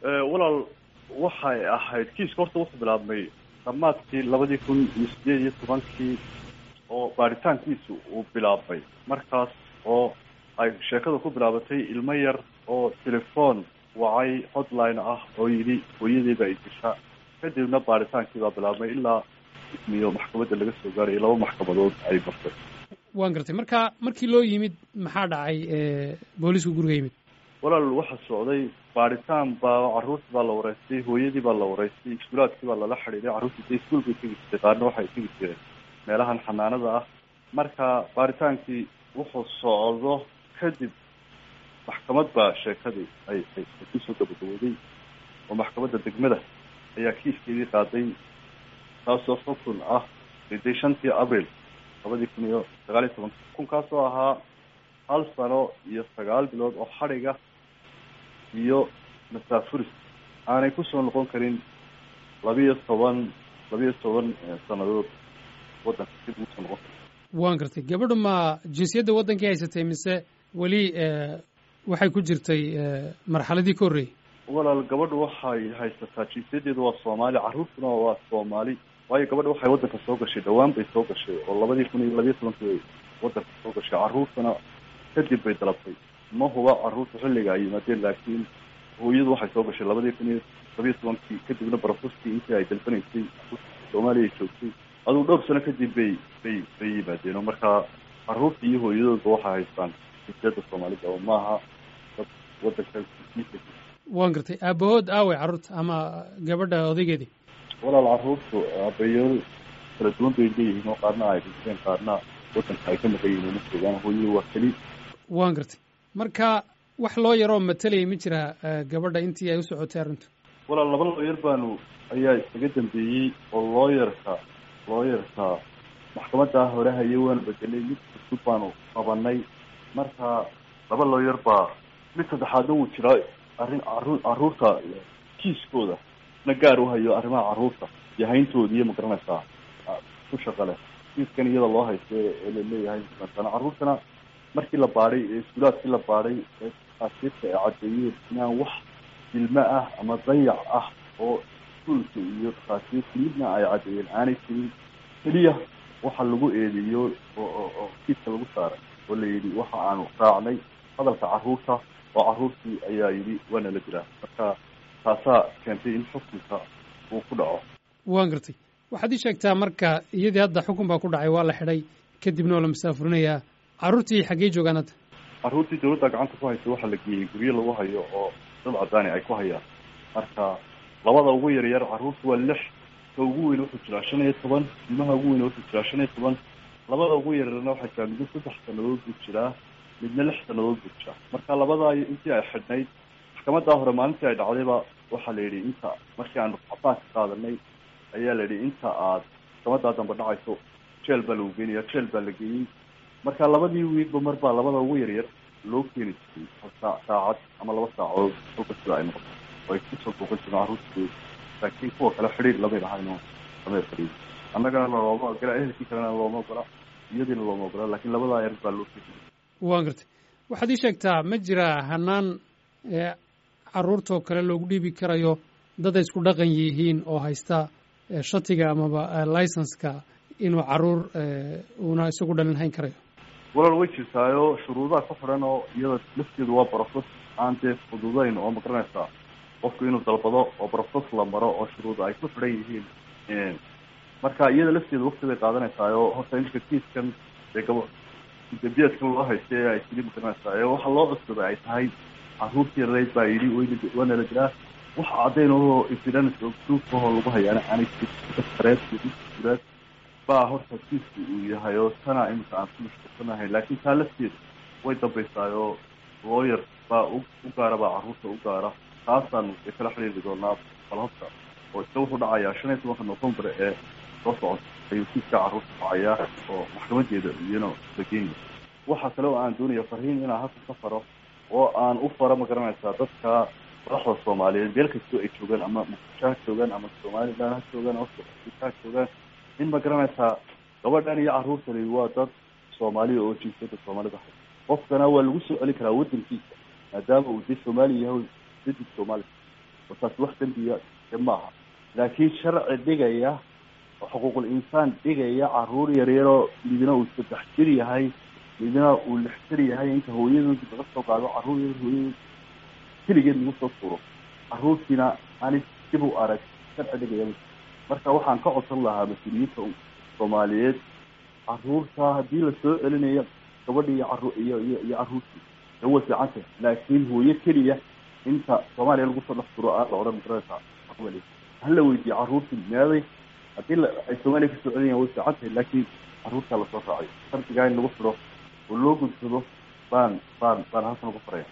walaal waxay ahayd kiiska horta wuxuu bilaabmay dhammaadkii labadii kun iyo sideed iyo tobankii oo baaritaankiisu uu bilaabmay markaas oo ay sheekada ku bilaabatay ilmo yar oo telefoon wacay hotline ah oo yidhi hooyadeyba ay disha kadibna baaritaankii baa bilaabmay ilaa ismiyo maxkamadda laga soo gaarayay laba maxkamadood ay martay waan gartay marka markii loo yimid maxaa dhacay boolisku guriga yimid walaal waxaa socday baaritaan baa carruurtii baa la wareystay hooyadii baa la wareystay iskuulaadkii baa lala xidhiiday carruurtii de iskuol bay tegi jirtay qaarna waxay tegi jireen meelahan xanaanada ah marka baaritaankii wuxuu socdo kadib maxkamad baa sheekadii ay ay kusoo gabagabooday oo maxkamadda degmada ayaa kiiskeedii qaaday taasoo xukun ah riday shantii abril labadii kun iyo sagaal iyo tobanka xukunkaasoo ahaa hal sano iyo sagaal bilood oo xadhiga iyo masaafuris aanay kusoo noqon karin labiyo toban labiyo toban sanadood waddanka dib ugu soo noqon karin waan gartay gabadhu ma jinsiyadda waddankii haysatay mise weli waxay ku jirtay marxaladii ka horreeyey walaal gabadhu waxay haysataa jinsiyadeedu waa soomaali carruurtuna waa soomaali waayo gabadha waxay waddanka soo gashay dhawaan bay soo gashay oo labadii kun iyo labiyo tobankii waddanka soo gashay carruurtuna kadib bay dalabtay ma huba carruurta xilliga ay yimaadeen laakiin hooyadu waxay soo gashay labadii kun iyo labiyo tobankii kadibna barafuskii intii ay dalbanaysay soomaaliya joogtay aduu dhowr sano kadib bay bay bay yimaadeen oo markaa carruurta iyo hooyadoodba waxay haystaan jinsiyadda soomaalida oo maaha dad waddanka waan gartay aabahood aawey carruurta ama gabadha odaygeedii walaal carruurtu aabayaal kala duwan bay leeyihiin oo qaarna ay dhinteen qaarna waddanka ay ka maqan yihiin uma joogaan hooyadu waa keli waan gartay marka wax loo yaroo matalayay ma jira gabadha intii ay u socotay arrintu walaal laba looyar baanu ayaa isaga dambeeyey oo looyarka looyarka maxkamadda hore haye waanu bedelay mid cusub baanu qabanay marka laba looyar baa mid saddexaadna wuu jiraa arrin carruur carruurta kiiskooda na gaar u hayo arrimaha carruurta iyo hayntooda iyo magaranaysaa ku shaqa leh kiiskan iyada loo haysta ee laleeyahay sana carruurtana markii la baadhay ee iskuulaadkii la baadhay ee asiirta ay caddeeyeen inaan wax dilmo ah ama dayac ah oo iskuulka iyo dhakhaatiirta midna ay caddeeyeen aanay jirin keliya waxa lagu eedeeyo oo oo kiiska lagu saaray oo la yidhi waxa aanu raacnay hadalka carruurta oo carruurtii ayaa yidhi waana la jiraa marka taasaa keentay in xukunka uu ku dhaco waan gartay waxaad ii sheegtaa marka iyadii hadda xukun baa ku dhacay waa la xidhay kadibna oo la masaafurinayaa carruurtii xaggee joogaan hadda carruurtii dawladda gacanta ku haysa waxaa la geeyey guryo lagu hayo oo dad caddaani ay ku hayaan marka labada ugu yaryar carruurta waa lix ka ugu weyn wuxuu jiraa shan iyo toban ilmaha ugu weyn wuxuu jiraa shan iyo toban labada ugu yaryarna waxay jiraa midna saddex sanadood buu jiraa midna lix sanadood buu jiraa marka labadaa intii ay xidhnayd maxkamaddaa hore maalintii ay dhacdayba waxaa la yidhi inta markii aanu cabaanka qaadanay ayaa la yidhi inta aad maxkamaddaa dambe dhacayso jeel baa lagu geenaya jeel baa la geeyey marka labadii wiilba mar baa labada ugu yaryar loo keeni jiray saa saacad ama laba saacadood kolka sida ay noqoto oo ay kusoo booqan jireen carruurtii laakiin kuwa kale xidhiir lamay lahayno lamay fadhiin annagana looma ogola ehelkii kalena looma ogola iyadiina looma ogola laakiin labadaa yar baa loo keeni waan gartay waxaad ii sheegtaa ma jira hanaan carruurtoo kale loogu dhiibi karayo dad ay isku dhaqan yihiin oo haysta shatiga amaba licenska inuu carruur uuna isagu dhalin hayn karayo walaal way jirtaayo shuruudaha ku xidhan oo iyada lafteedu waa barofos aan dee fududayn oo magaranaysaa qofku inuu dalbado oo barofos la maro oo shuruuda ay ku xidhan yihiin marka iyada lafteedu wakti bay qaadanaysaao horta imika kiiskan dee gabo dambiyeedkan loo haysta ee ay tiri magaranaysaa ee waxa loo cusubay ay tahay carruurtii rayd baa yidhi waana la jiraa wax caddayn oo evidence oo proof ahoo lagu hayaana aanay jirin uraad baa horta kiisku uu yahay oo tana imika aan ku mashquulsanahay laakiin taa lafteeda way dambaysaayoo lawyer baa u u gaara baa carruurta u gaara taasaanu ee kala xidhiiri doonaa balhobta oo isla wuxuu dhacayaa shan iyo tobanka november ee soo socota ayuu kiiska carruurta dhacayaa oo maxkamadeeda iyana la geenaya waxaa kale oo aan doonaya farhiin inaan halka ka faro oo aan u faro ma garanaysaa dadka madaxda soomaaliyeed meel kastoo ay joogaan ama muqdisho ha joogaan ama somaliland ha joogaan ama afrika ha joogaan in ma garanaysaa gabadhan iyo carruurtani waa dad soomaaliya oo jinsiyadda soomaalida hay qofkana waa lagu soo celin karaa waddankiisa maadaama uu dee soomaaliya yahay dadid soomaaliya oo taasi wax dembiya de maaha laakiin sharci dhigaya oo xuquuqul insaan dhigaya caruur yaryaroo midna uu saddex jir yahay midna uu lix jir yahay inta hooyadood laga soo qaado caruur yar hooyadood keligeed lagu soo tuuro caruurtiina aanay dib u arag sharci dhigaya marka waxaan ka codsan lahaa mas-uuliyiinta soomaaliyeed caruurta haddii lasoo celinayo gabadhi iyo caru iyo iyo iyo caruurtii da way fiicantay laakiin hooyo keliya inta soomaaliya lagu soo dhex turo aa la odhan garanaysaa weli hala weydiiye caruurtii meeday haddii la ay soomaaliya kasoo celinayan way fiican tahay laakiin caruurtaa lasoo raacayo shardigaa in lagu xidho oo loo gudsado baan baan baan halkan uga faraya